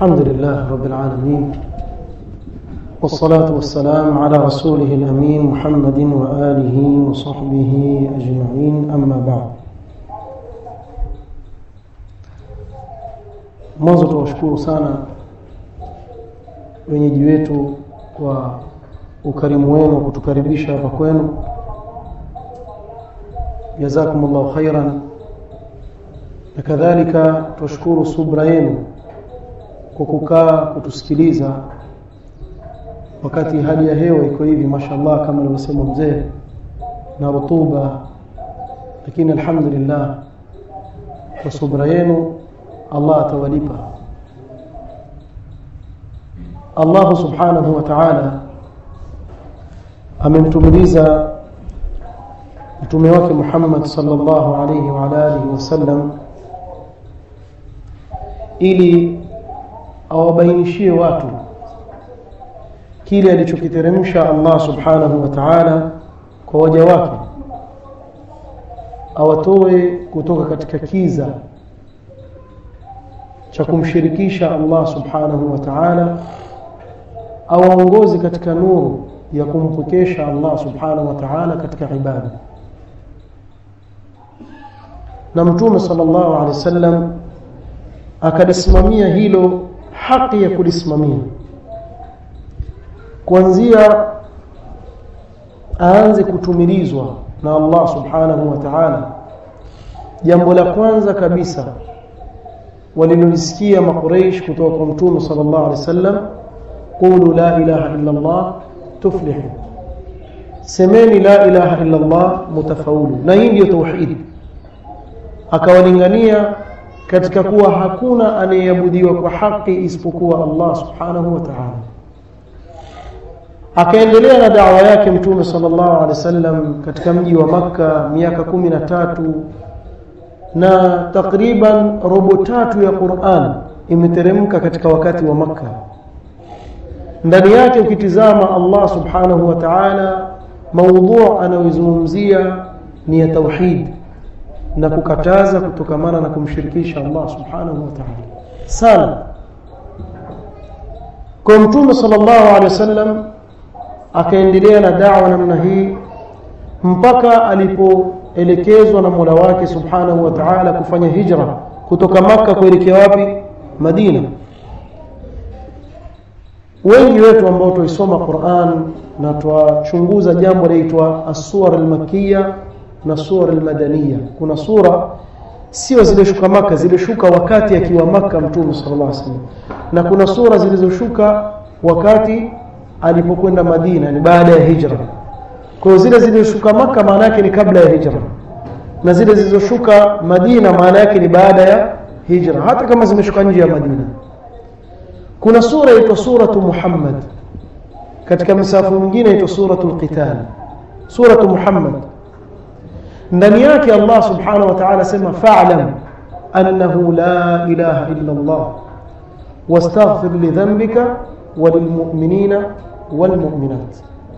الحمد لله رب العالمين والصلاة والسلام على رسوله الأمين محمد وآله وصحبه أجمعين أما بعد mwanzo tuwashukuru sana wenyeji wetu kwa ukarimu wenu kutukaribisha hapa kwenu jazakumullahu khairan na kadhalika tuwashukuru subra yenu kwa kukaa kutusikiliza wakati hali ya hewa iko hivi mashallah kama alivyosema mzee na rutuba lakini alhamdulillah kwa subra yenu Allah atawalipa Allah subhanahu wa ta'ala amemtumiliza mtume wake Muhammad sallallahu alayhi wa alihi wasallam ili awabainishie watu kile alichokiteremsha Allah subhanahu wa ta'ala kwa waja wake awatoe kutoka katika kiza cha kumshirikisha Allah subhanahu wa ta'ala awaongozi katika nuru ya kumpokesha Allah subhanahu wa ta'ala katika ibada na mtume sallallahu alaihi wasallam akalisimamia hilo haki ya kulisimamia kuanzia aanze kutumilizwa na Allah subhanahu wa ta'ala jambo la kwanza kabisa walilolisikia maqureish kutoka kwa mtume sallallahu alaihi wasallam qulu la ilaha illa Allah tuflihu semeni la ilaha illa Allah mutafaulu na hii ndio tauhid akawalingania katika kuwa hakuna anayeabudiwa kwa haki isipokuwa Allah subhanahu wa ta'ala akaendelea na dawa yake mtume sallallahu alaihi wasallam katika mji wa maka miaka kumi na tatu na takriban robo tatu ya Qur'an imeteremka katika wakati wa maka ndani yake ukitizama Allah subhanahu wa ta'ala maudhu anayozungumzia ni ya tauhid na kukataza kutokamana na kumshirikisha Allah subhanahu wa ta'ala sana kwa mtume sallallahu alaihi wasallam akaendelea na da'wa namna hii mpaka alipoelekezwa na Mola wake subhanahu wa ta'ala kufanya hijra kutoka maka kuelekea wapi Madina wengi wetu ambao tuisoma Qur'an na twachunguza jambo linaitwa as-suwar al-makkiyya na sura al-madaniya kuna sura sio zilizoshuka maka zilishuka wakati akiwa maka mtume sallallahu alaihi wasallam na kuna sura zilizoshuka wakati alipokwenda Madina ni baada ya hijra kwa zile zilizoshuka maka maana yake ni kabla ya hijra na zile zilizoshuka Madina maana yake ni baada ya hijra hata kama zimeshuka nje ya Madina kuna sura inaitwa suratu Muhammad katika msafu mwingine inaitwa suratul qital suratu Muhammad ndani yake Allah subhanahu wa ta'ala sema fa'lam annahu la ilaha illa Allah wastaghfir li dhanbika walilmu'minina walmu'minat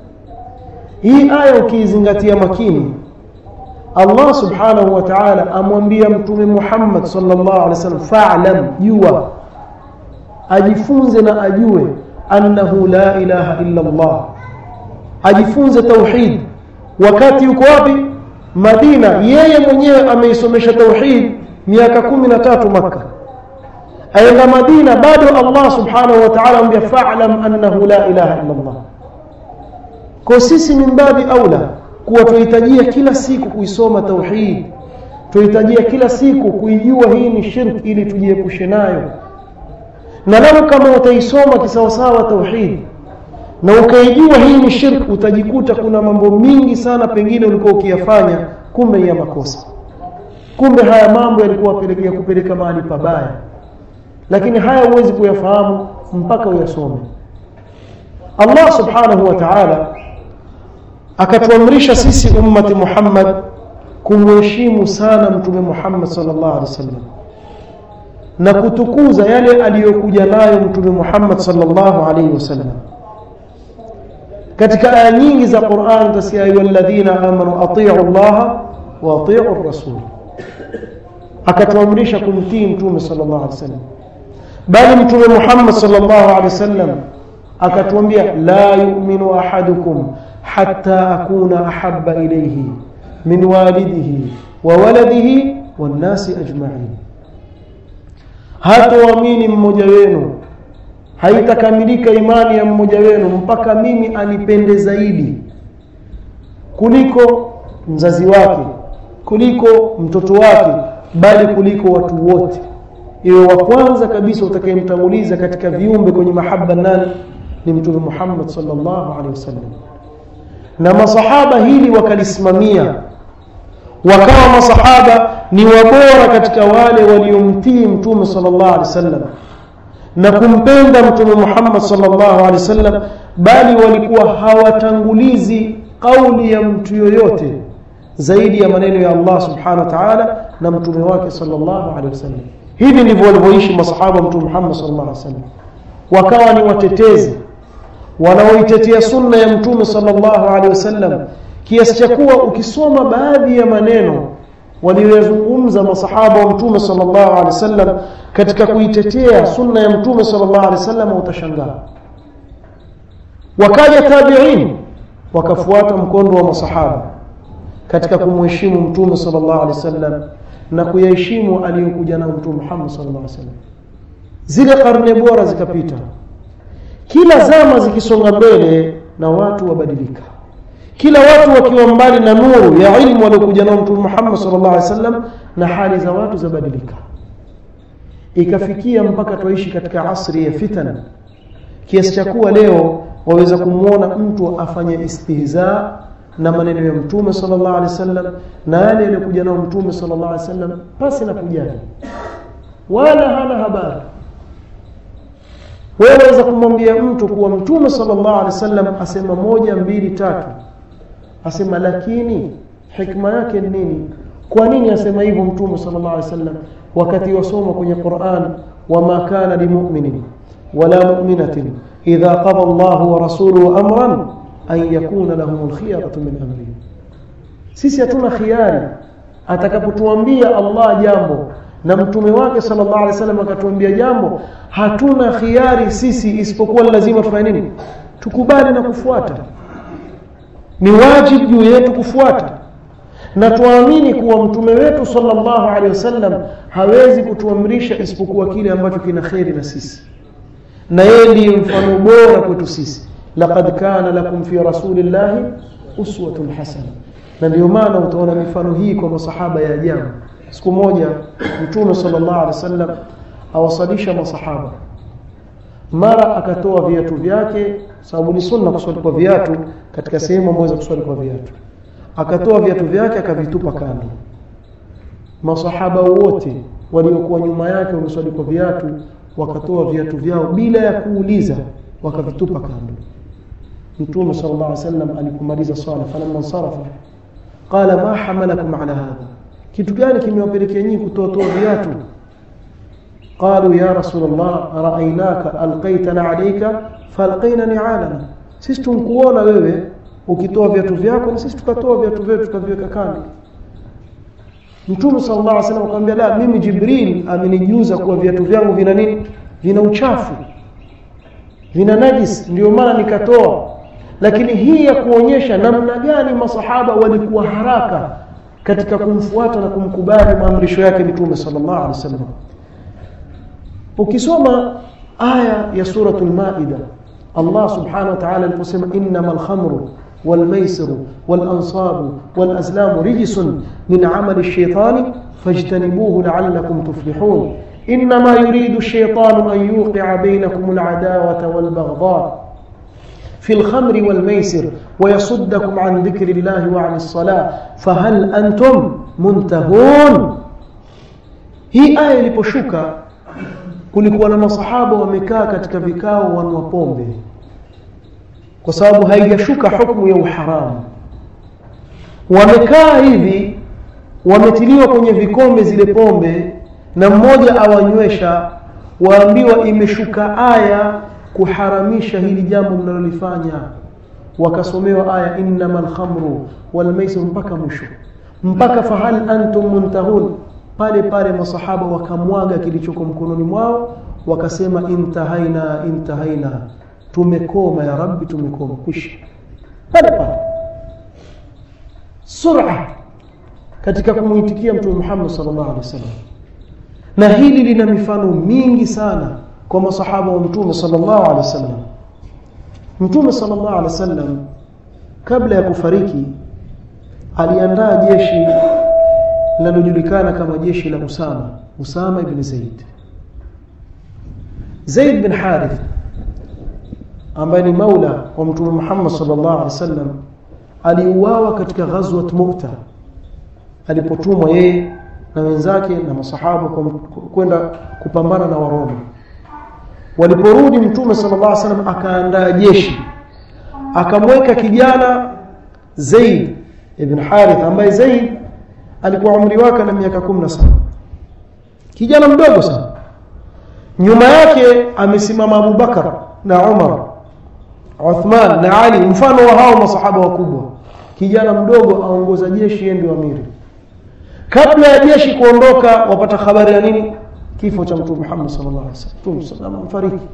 hii aya ukiizingatia makini Allah subhanahu wa ta'ala amwambia mtume Muhammad sallallahu alaihi wasallam fa'lam jua ajifunze na ajue annahu la ilaha illa Allah ajifunze tauhid wakati yuko wapi Madina yeye mwenyewe ameisomesha tauhid miaka kumi na tatu Makka aenda Madina bado Allah subhanahu wa ta'ala ambia fa'lam annahu la ilaha illa Allah kwa sisi min babi aula kuwa tuhitajia kila siku kuisoma tauhid tuhitajia kila siku kuijua hii ni shirk ili tujiepushe nayo na lau kama utaisoma kisawasawa tauhid na ukaijua hii ni shirk utajikuta kuna mambo mingi sana pengine ulikuwa ukiyafanya kumbe ya makosa kumbe haya mambo yalikuwa pelekea kupeleka mahali pabaya lakini haya huwezi kuyafahamu mpaka uyasome Allah subhanahu wa ta'ala akatuamrisha sisi ummati Muhammad kumheshimu sana mtume Muhammad sallallahu alaihi wasallam na kutukuza yale aliyokuja nayo mtume Muhammad sallallahu alaihi wasallam katika aya nyingi za Qur'an tasiya ayyuhalladhina amanu atii'u Allah wa atii'u ar-rasul akatuamrisha kumtii mtume sallallahu alaihi wasallam bali mtume Muhammad sallallahu alaihi wasallam akatuambia la yu'minu ahadukum hatta akuna ahabba ilayhi min walidihi wa waladihi wan nasi ajma'in hatoamini mmoja wenu haitakamilika imani ya mmoja wenu mpaka mimi anipende zaidi kuliko mzazi wake kuliko mtoto wake bali kuliko watu wote iwe wa kwanza kabisa utakayemtanguliza katika viumbe kwenye mahaba nani ni mtume Muhammad sallallahu alaihi wasallam na masahaba hili wakalisimamia wakawa masahaba ni wabora katika wale waliomtii mtume sallallahu alaihi wasallam na kumpenda mtume Muhammad sallallahu alaihi wasallam bali walikuwa hawatangulizi kauli ya mtu yoyote zaidi ya maneno ya Allah subhanahu wa ta'ala na mtume wake sallallahu alaihi wasallam hivi ndivyo walivyoishi masahaba mtume Muhammad sallallahu alaihi wasallam wakawa ni watetezi wanaoitetea sunna ya mtume sallallahu alaihi wasallam kiasi cha kuwa ukisoma baadhi ya maneno waliyozungumza masahaba wa mtume sallallahu alaihi wasallam katika kuitetea sunna ya mtume sallallahu alaihi wasallam utashangaa wakaja tabi'in wakafuata mkondo wa masahaba katika kumheshimu mtume sallallahu alaihi wasallam na kuyaheshimu aliyokuja na mtume Muhammad sallallahu alaihi wasallam zile karne bora zikapita kila zama zikisonga mbele na watu wabadilika kila watu wakiwa mbali na nuru ya ilmu waliokuja nao mtume Muhammad sallallahu alaihi wasallam na hali za watu zabadilika ikafikia mpaka tuishi katika asri ya fitan kiasi cha kuwa leo waweza kumwona mtu afanye istihza na maneno ya mtume sallallahu alaihi wasallam na yale yaliyokuja nao mtume sallallahu alaihi wasallam pasi na kujali wala hana habari wewe waweza kumwambia mtu kuwa mtume sallallahu alaihi wasallam asema moja mbili tatu asema lakini hikma yake ni nini kwa nini asema hivyo mtume sallallahu alaihi wasallam wakati wasoma kwenye Qur'an wama kana limu'minin wala mu'minatin idha qada Allah wa rasuluhu amran an yakuna lahum alkhiyaratu min amrihim sisi hatuna khiari atakapotuambia Allah jambo na mtume wake sallallahu alaihi wasallam akatuambia jambo hatuna khiari sisi isipokuwa lazima tufanye nini tukubali na kufuata ni wajibu juu yetu kufuata na tuamini kuwa mtume wetu sallallahu alaihi wasallam hawezi kutuamrisha isipokuwa kile ambacho kina kheri na sisi na yeye ndiye mfano bora kwetu sisi laqad kana lakum fi rasulillahi uswatun hasana na ndio maana utaona mifano hii kwa masahaba ya ajabu siku moja mtume sallallahu alaihi wasallam awasalisha masahaba mara akatoa viatu vyake sababu ni sunna kuswali kwa viatu katika sehemu ambayo za kuswali kwa viatu akatoa viatu vyake akavitupa kando masahaba wote waliokuwa nyuma yake wameswali kwa viatu wakatoa viatu vyao bila ya kuuliza wakavitupa kando mtume sallallahu alaihi wasallam alipomaliza swala falamma sarafa qala ma hamalakum ala hadha kitu gani kimewapelekea nyinyi kutoa toa viatu qalu ya rasulullah ra'aynaka alqaitana alayka falqaina ni'alana sisi tunkuona wewe ukitoa viatu vyako na sisi tukatoa viatu vyetu tukaviweka kando Mtume sallallahu alaihi wasallam akamwambia la mimi Jibril amenijuza kuwa viatu vyangu vina nini vina uchafu vina najis ndio maana nikatoa lakini hii ya kuonyesha namna gani masahaba walikuwa haraka katika kumfuata na kumkubali maamrisho yake Mtume sallallahu alaihi wasallam ukisoma aya ya suratul maida Allah subhanahu wa ta'ala aliposema innamal khamru والميسر والأنصاب والأزلام رجس من عمل الشيطان فاجتنبوه لعلكم تفلحون إنما يريد الشيطان أن يوقع بينكم العداوة والبغضاء في الخمر والميسر ويصدكم عن ذكر الله وعن الصلاة فهل أنتم منتهون hii aya iliposhuka kulikuwa na masahaba wamekaa katika vikao wanwa pombe kwa sababu haijashuka hukumu ya uharamu wamekaa hivi wametiliwa kwenye vikombe zile pombe na mmoja awanywesha waambiwa imeshuka aya kuharamisha hili jambo mnalolifanya wakasomewa aya innamal khamru wal maisir mpaka mwisho mpaka fahal antum muntahun pale pale masahaba wakamwaga kilichoko mkononi mwao wakasema intahaina intahaina tumekoma ya rabbi tumekoma kwisha pale pale sura katika kumuitikia mtume Muhammad sallallahu alaihi wasallam na hili lina mifano mingi sana kwa masahaba wa mtume sallallahu alaihi wasallam mtume sallallahu alaihi wasallam kabla ya kufariki aliandaa jeshi linalojulikana kama jeshi la Usama Usama ibn Zaid Zaid bin Harith ambaye ni maula wa mtume Muhammad sallallahu alaihi wasallam aliuawa katika ghazwat Mu'ta alipotumwa yeye na wenzake na masahaba kwenda kupambana na Waroma waliporudi mtume sallallahu alaihi wasallam akaandaa jeshi akamweka kijana Zaid ibn Harith ambaye Zaid alikuwa umri wake na miaka 17 kijana mdogo sana nyuma yake amesimama Abu Bakar na Umar Uthman na Ali mfano wa hao masahaba wakubwa kijana mdogo aongoza jeshi yeye ndio amiri kabla ya jeshi kuondoka wapata habari ya nini kifo cha mtume Muhammad sallallahu alaihi wasallam mtume sallallahu mfariki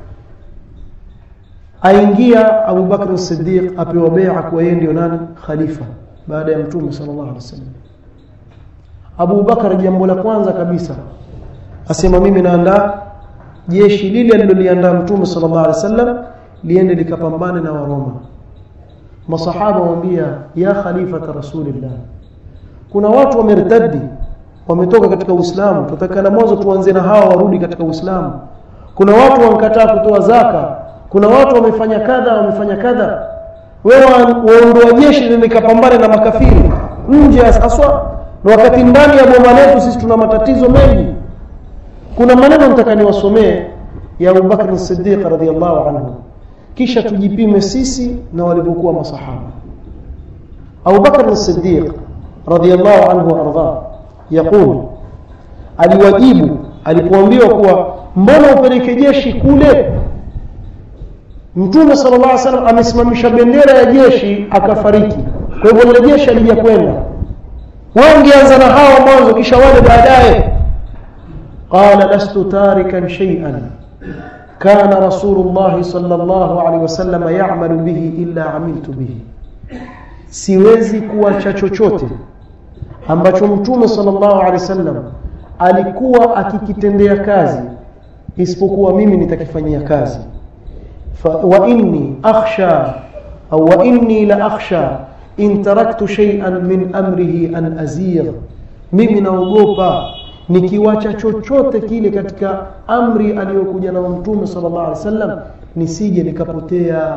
aingia Abu Bakr as-Siddiq apewa bai'a kwa yeye ndio nani khalifa baada ya mtume sallallahu alaihi wasallam Abu Bakar jambo la kwanza kabisa asema mimi naandaa jeshi lile aliloliandaa mtume sallallahu alaihi wasallam liende likapambane na Waroma masahaba waambia ya khalifata rasulillah kuna watu wamertadi wametoka katika Uislamu tutakana mwanzo tuanze na hawa warudi katika Uislamu kuna watu wankataa kutoa zaka kuna watu wamefanya kadha wamefanya kadha wewe waondoa jeshi likapambane na makafiri nje aswa na wakati ndani ya boma letu sisi tuna matatizo mengi kuna maneno nataka niwasomee ya Abu Bakr as-Siddiq radhiyallahu anhu kisha tujipime sisi na walivyokuwa masahaba Abu Bakr as-Siddiq radhiyallahu anhu arda yaqul aliwajibu alipoambiwa kuwa mbona upeleke jeshi kule Mtume sallallahu alaihi wasallam amesimamisha bendera ya jeshi akafariki kwa hivyo lile jeshi alija kwenda wewe ungeanza na hawa mwanzo kisha wale baadaye qala lastu tarikan shay'an kana rasulullah sallallahu alaihi wasallam ya'malu bihi illa amiltu bihi siwezi kuacha chochote ambacho mtume sallallahu alaihi wasallam alikuwa akikitendea kazi isipokuwa mimi nitakifanyia kazi fa, wa inni akhsha au wa inni la akhsha in taraktu shay'an min amrihi an azigh mimi naogopa nikiwacha chochote kile katika amri aliyokuja na mtume sallallahu alaihi wasallam nisije nikapotea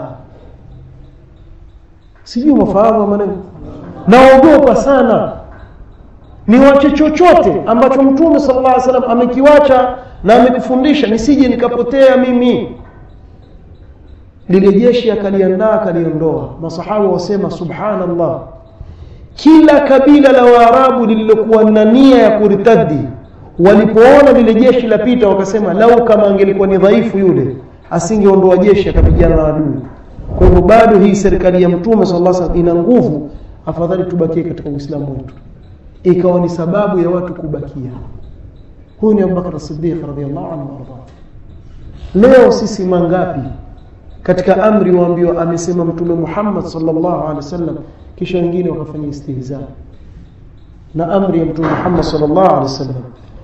sijui mafahamu maneno naogopa sana niwache chochote ambacho mtume sallallahu alaihi wasallam amekiwacha na amekufundisha nisije nikapotea mimi lile jeshi akaliandaa akaliondoa masahaba wasema subhanallah kila kabila la waarabu lililokuwa na nia ya kuritadi walipoona lile jeshi lapita wakasema lau kama angelikuwa ni dhaifu yule asingeondoa jeshi akapigana na adui kwa hivyo bado hii serikali ya mtume sallallahu alaihi wasallam ina nguvu afadhali tubakie katika uislamu wetu ikawa ni sababu ya watu kubakia huyu ni Abubakar Siddiq radhiallahu anhu warda leo sisi mangapi katika amri waambiwa amesema mtume Muhammad sallallahu alaihi wasallam kisha wengine wakafanya istihza na amri ya mtume Muhammad sallallahu alaihi wasallam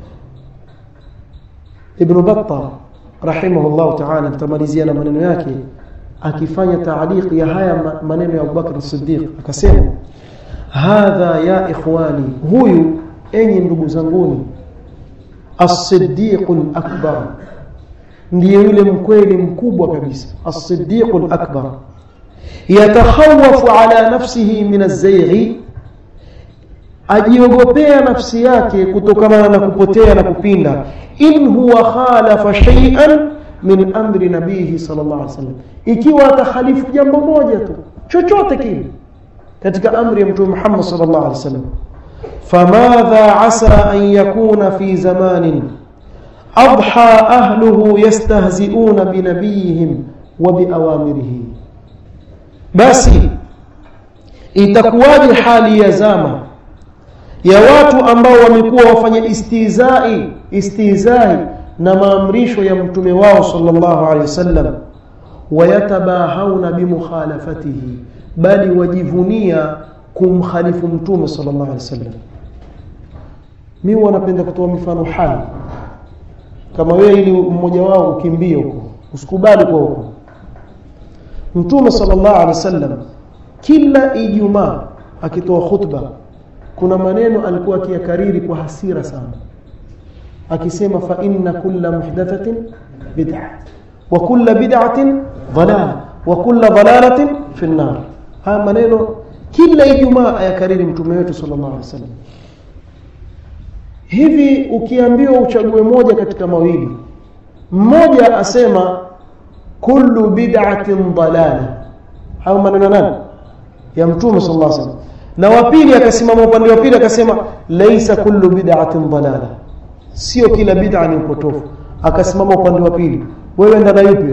Ibn Battah rahimahullah ta'ala nitamalizia na maneno yake akifanya taaliq ya haya maneno ya Abubakar Siddiq akasema hadha ya ikhwani huyu enyi ndugu zanguni as-siddiq al-akbar ndiye yule mkweli mkubwa kabisa as-siddiq al-akbar yatakhawafu ala nafsihi min az-zayg ajiogopea nafsi yake kutokana na kupotea na kupinda in huwa khalafa shay'an min amri nabihi sallallahu alaihi wasallam ikiwa atakhalifu jambo moja tu chochote kile katika amri ya mtume Muhammad sallallahu alaihi wasallam famadha asa an yakuna fi zamanin adha ahluhu yastahzi'una bi nabiyihim wa bi awamirihi basi itakuwaje hali ya zama ya watu ambao wamekuwa wafanya istizai istizai na maamrisho ya mtume wao sallallahu alaihi wasallam wayatabahawna bimukhalafatihi bali wajivunia kumkhalifu mtume sallallahu alaihi wasallam mi wanapenda kutoa mifano hai kama wewe ili mmoja wao ukimbie huko usikubali kwa huko mtume sallallahu alaihi wasallam kila ijumaa akitoa khutba kuna maneno alikuwa akiyakariri kwa hasira sana akisema fa inna kulla muhdathatin bid'a wa kulla bid'atin dalala wa kulla dalalatin fi an-nar haya maneno kila ijumaa ayakariri mtume wetu sallallahu alaihi wasallam hivi ukiambiwa uchague moja katika mawili mmoja asema kullu bid'atin dalala hayo maneno nani ya mtume sallallahu alaihi wasallam na wa pili akasimama upande wa pili akasema laisa kullu bid'atin dalala sio kila bid'a ni upotofu akasimama upande wa pili wewe enda na yupi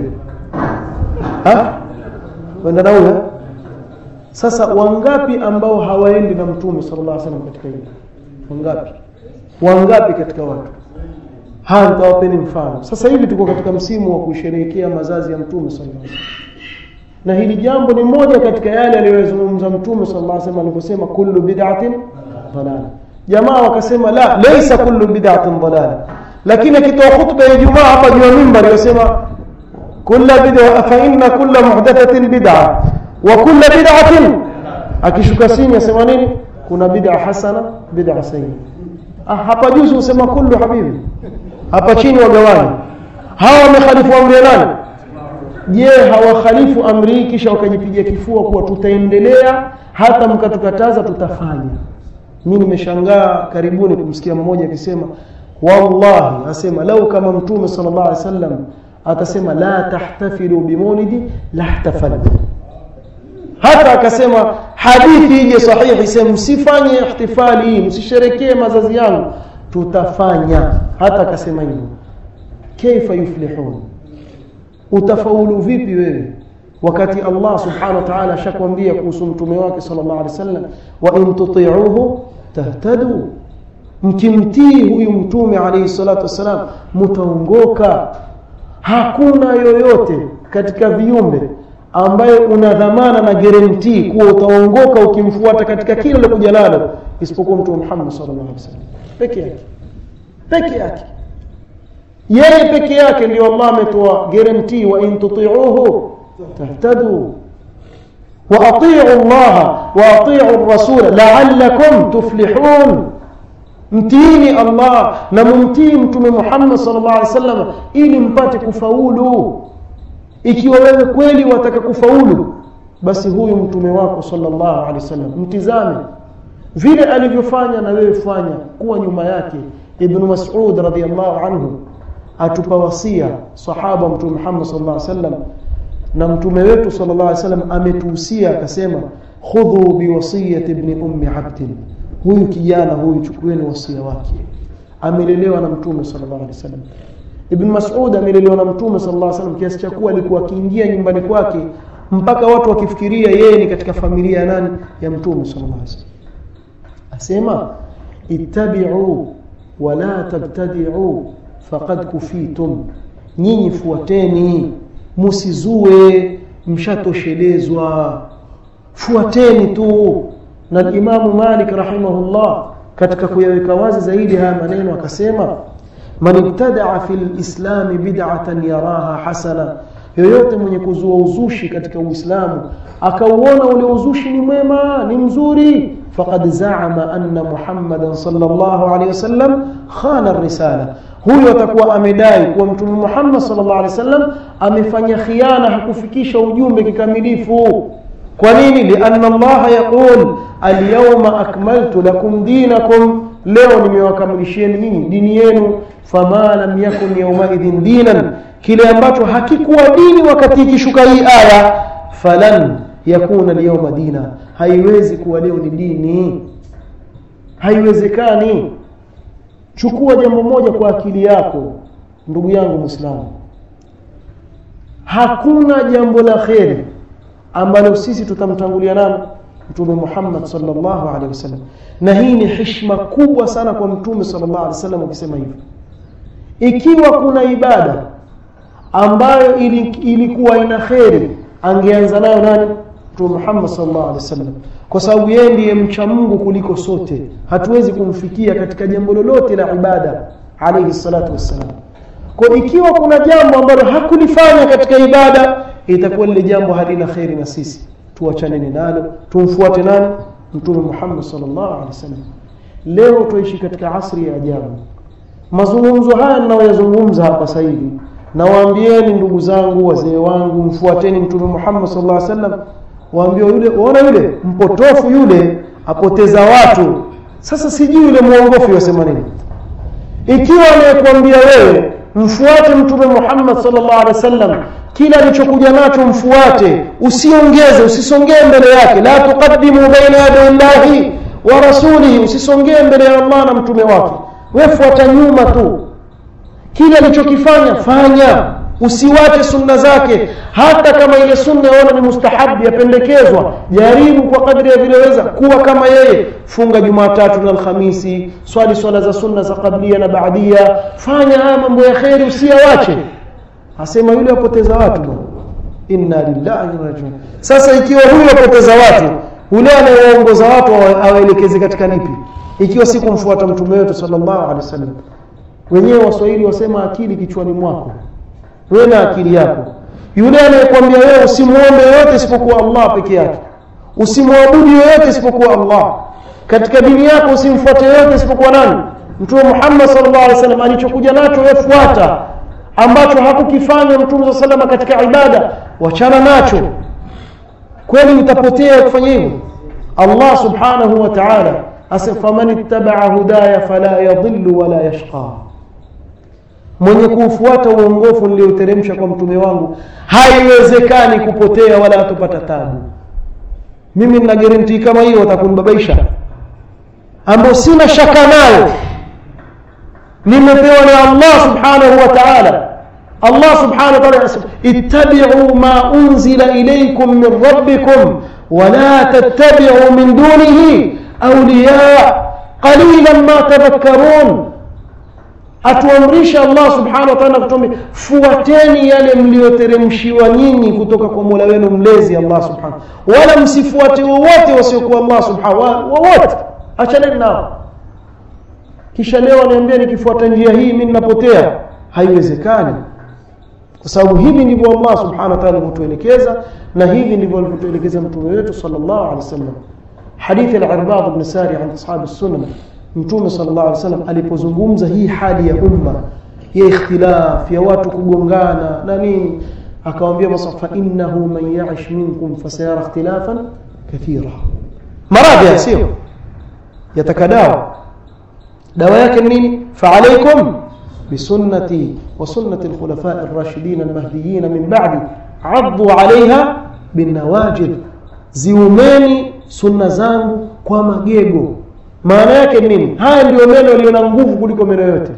ha wenda na huyo sasa wangapi ambao hawaendi na mtume sallallahu alaihi wasallam katika hili wangapi wangapi katika watu haya nitawapeni mfano sasa hivi tuko katika msimu wa kusherehekea mazazi ya mtume sallallahu alaihi wasallam na hili jambo ni moja katika yale aliyozungumza mtume sallallahu alaihi wasallam aliposema kullu bid'atin dalala jamaa wakasema la laysa kullu bid'atin dalala lakini akitoa khutba ya Ijumaa hapa juu ya mimbar yasema kullu bid'a fa inna kulla muhdathatin bid'a wa kullu bid'atin akishuka chini asema nini kuna bid'a hasana bid'a sayyi ah, hapa juu usema kullu habibi hapa chini wagawani hawa wamekhalifu amri ya nani je hawakhalifu amri hii kisha wakajipigia kifua kuwa tutaendelea hata mkatukataza tutafanya mimi nimeshangaa karibuni kumsikia mmoja akisema wallahi asema lau kama mtume sallallahu alaihi wasallam atasema la tahtafilu bimulidi lahtafaltu hata akasema hadithi ije sahihi sema msifanye ihtifali hii msisherekee mazazi yangu tutafanya hata akasema hivyo kaifa yuflihun utafaulu vipi wewe wakati Allah subhanahu wa ta'ala ashakwambia kuhusu mtume wake sallallahu alaihi wasallam wa in tuti'uhu tahtadu mkimtii huyu mtume alayhi salatu wasalam mtaongoka hakuna yoyote katika viumbe ambaye una dhamana na guarantee kuwa utaongoka ukimfuata katika kila lilokuja nalo isipokuwa mtume Muhammad sallallahu alaihi wasallam peke yake peke yake yeye peke yake ndio Allah ametoa guarantee wa in tuti'uhu tahtadu wa ati'u Allah wa ati'u ar-rasul la'allakum tuflihun mtiini Allah na mumtii mtume Muhammad sallallahu alaihi wasallam ili mpate kufaulu ikiwa wewe kweli wataka kufaulu basi huyu mtume wako sallallahu alaihi wasallam mtizame vile alivyofanya na wewe fanya kuwa nyuma yake ibn Mas'ud radhiyallahu anhu atupa wasia sahaba mtume Muhammad sallallahu alaihi wasallam na mtume wetu sallallahu alaihi wasallam ametuhusia akasema khudhu biwasiyati ibn ummi abd huyu kijana huyu chukueni wasia wake amelelewa na mtume sallallahu alaihi wasallam ibn Mas'ud amelelewa na mtume sallallahu alaihi wasallam kiasi cha kuwa alikuwa akiingia nyumbani kwake mpaka watu wakifikiria yeye ni katika familia ya nani ya mtume sallallahu alaihi wasallam asema ittabi'u wala tabtadi'u faqad kufitum nyinyi fuateni musizue mshatoshelezwa fuateni tu na Imamu Malik rahimahullah katika kuyaweka wazi zaidi haya maneno akasema man ibtadaa fil islam bid'atan yaraha hasana yoyote mwenye kuzua uzushi katika Uislamu akauona ule uzushi ni mwema ni mzuri faqad zaama anna Muhammadan sallallahu alaihi wasallam khana ar-risala huyo atakuwa amedai kuwa mtume Muhammad sallallahu alaihi wasallam amefanya khiana hakufikisha ujumbe kikamilifu kwa nini lianna Allah yaqul alyawma akmaltu lakum dinakum leo nimewakamilishieni nyinyi dini yenu fama lam yakun yawma idhin dinan kile ambacho hakikuwa dini wakati ikishuka hii aya falan yakuna alyawma dina haiwezi kuwa leo ni dini haiwezekani chukua jambo moja kwa akili yako ndugu yangu muislamu hakuna jambo la kheri ambalo sisi tutamtangulia nalo mtume Muhammad sallallahu alaihi wasallam na hii ni heshima kubwa sana kwa mtume sallallahu alaihi wasallam ukisema hivyo ikiwa kuna ibada ambayo ilikuwa ina kheri angeanza nayo nani mtume Muhammad sallallahu alaihi wasallam kwa sababu yeye ndiye mcha Mungu kuliko sote hatuwezi kumfikia katika jambo lolote la ibada alayhi salatu wassalam kwa ikiwa kuna jambo ambalo hakulifanya katika ibada itakuwa lile jambo halina kheri na sisi tuachaneni nalo tumfuate nani mtume Muhammad sallallahu alaihi wasallam leo tuishi katika asri ya ajabu mazungumzo haya ninayoyazungumza hapa sasa hivi nawaambieni ndugu zangu wazee wangu mfuateni mtume Muhammad sallallahu alaihi wasallam waambie yule waona yule mpotofu yule apoteza watu sasa sijui yule muongofu yasema nini ikiwa anayekwambia wewe mfuate mtume Muhammad sallallahu alaihi wasallam kila alichokuja nacho mfuate usiongeze usisongee mbele yake la tuqaddimu baina yaday llahi wa rasulihi usisongee mbele ya Allah na mtume wake wewe fuata nyuma tu kile alichokifanya fanya usiwache sunna zake hata kama ile sunna yaona ni mustahabi yapendekezwa jaribu kwa kadri ya vileweza kuwa kama yeye funga jumatatu na alhamisi swali swala za sunna za kablia na baadia fanya haya mambo ya kheri usiyawache asema yule apoteza watu bwana inna lillahi wa rajiun sasa ikiwa huyu apoteza watu yule anayeongoza watu awaelekeze katika nipi ikiwa si kumfuata mtume wetu sallallahu alaihi wasallam wenyewe waswahili wasema akili kichwani mwako wewe na akili yako yule anayekwambia wewe usimuombe yoyote isipokuwa Allah peke yake usimwabudu yoyote isipokuwa Allah katika dini yako usimfuate yoyote isipokuwa nani mtume Muhammad sallallahu alaihi wasallam alichokuja nacho wewe fuata ambacho hakukifanya mtume sallallahu katika ibada wachana nacho kweli utapotea kufanya hivyo Allah subhanahu wa ta'ala asema faman ittaba'a hudaya fala yadhillu wala yashqa mwenye kuufuata uongofu nilioteremsha kwa mtume wangu haiwezekani kupotea wala hatupata tabu mimi nina guarantee kama hiyo watakunibabaisha ambao sina shaka nayo nimepewa na Allah subhanahu wa ta'ala Allah subhanahu wa ta'ala anasema ittabi'u ma unzila ilaykum min rabbikum ولا تتبعوا من دونه أولياء قليلا ما تذكرون atuamrisha Allah subhanahu wa ta'ala kutuambia fuateni yale mlioteremshiwa nyinyi kutoka kwa Mola wenu mlezi Allah subhanahu wala msifuate wowote wasiokuwa Allah subhanahu wowote achaneni nao kisha leo aniambia nikifuata njia hii mimi ninapotea haiwezekani kwa sababu hivi ndivyo Allah subhanahu wa ta'ala alivyotuelekeza na hivi ndivyo alivyotuelekeza mtume wetu sallallahu alaihi wasallam hadithi al-Irbad ibn Sari an ashab as-sunnah mtume sallallahu alaihi wasallam alipozungumza hii hali ya umma ya ikhtilaf ya watu kugongana na nini akawaambia masafa innahu man ya'ish minkum fasayara ikhtilafan kathira maradhi sio yatakadawa dawa yake nini fa alaykum بسنتي وسنة الخلفاء الراشدين المهديين من بعدي عضوا عليها بالنواجذ ziumeni sunna zangu kwa magego maana yake nini haya ndio meno yaliyo na nguvu kuliko meno yote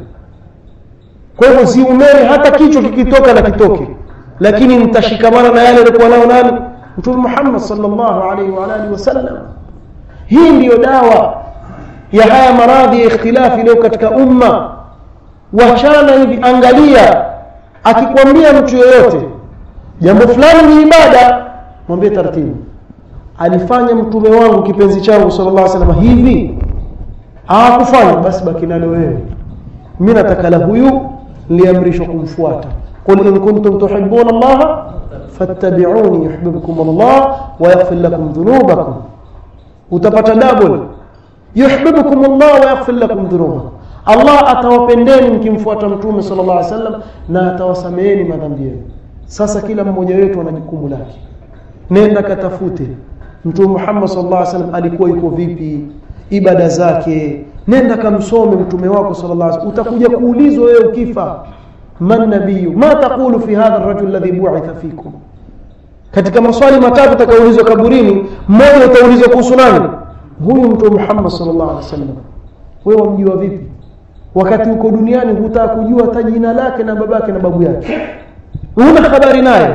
kwa hivyo ziumeni hata kichwa kikitoka na kitoke lakini mtashikamana na yale alikuwa nayo nani mtume Muhammad sallallahu alaihi wa alihi wasallam hii ndiyo dawa ya haya maradhi ya ikhtilafi leo katika umma wachana hivi angalia akikwambia mtu yoyote jambo fulani ni ibada mwambie taratibu alifanya mtume wangu kipenzi changu sallallahu alaihi wasallam hivi hawakufanya basi baki nalo wewe mimi nataka la huyu niliamrishwa kumfuata qul in kuntum tuhibbuna allaha fattabi'uni yuhibbukum allah wa yaghfir lakum dhunubakum utapata double yuhibbukum allah wa yaghfir lakum dhunubakum Allah atawapendeni mkimfuata mtume sallallahu alaihi wasallam na atawasameheni madhambi yenu sasa kila mmoja wetu ana jukumu lake nenda katafute mtume Muhammad sallallahu alaihi wasallam alikuwa yuko vipi ibada zake nenda kamsome mtume wako sallallahu alaihi wasallam utakuja kuulizwa wewe ukifa man nabiyu ma taqulu fi hadha ar-rajul alladhi bu'itha fikum katika maswali matatu utakaulizwa kaburini mmoja utaulizwa kuhusu nani huyu mtume Muhammad sallallahu alaihi wasallam wewe wamjua vipi wakati uko duniani hutaka kujua hata jina lake na babake na babu yake huna habari naye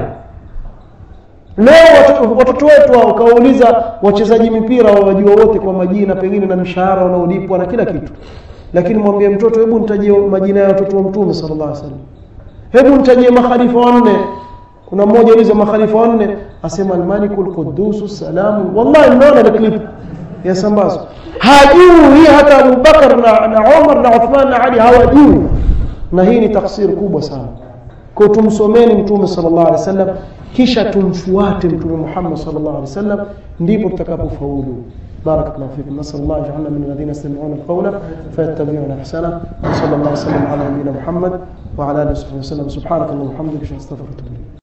leo watoto wetu ukawauliza wachezaji mipira wawajua wote kwa majina pengine na mshahara wanaolipwa na kila kitu lakini mwambie mtoto hebu nitajie majina ya watoto wa mtume sallallahu alaihi wasallam hebu nitajie makhalifa wanne kuna mmoja uliza makhalifa wanne asema almaliku lqudusu salamu wallahi mnaona ile clip yasambazwa hajui hata abubakar na, na umar na uthman na ali hawajui na hii ni taksiri kubwa sana kwa tumsomeni mtume sallallahu alaihi wasallam kisha tumfuate mtume Muhammad sallallahu alaihi wasallam ndipo tutakapofaulu بارك الله فيكم نسال الله يجعلنا من الذين يستمعون القول فيتبعون احسنه وصلى الله وسلم على نبينا محمد وعلى اله وصحبه وسلم سبحانك اللهم وبحمدك اشهد ان لا اله الا انت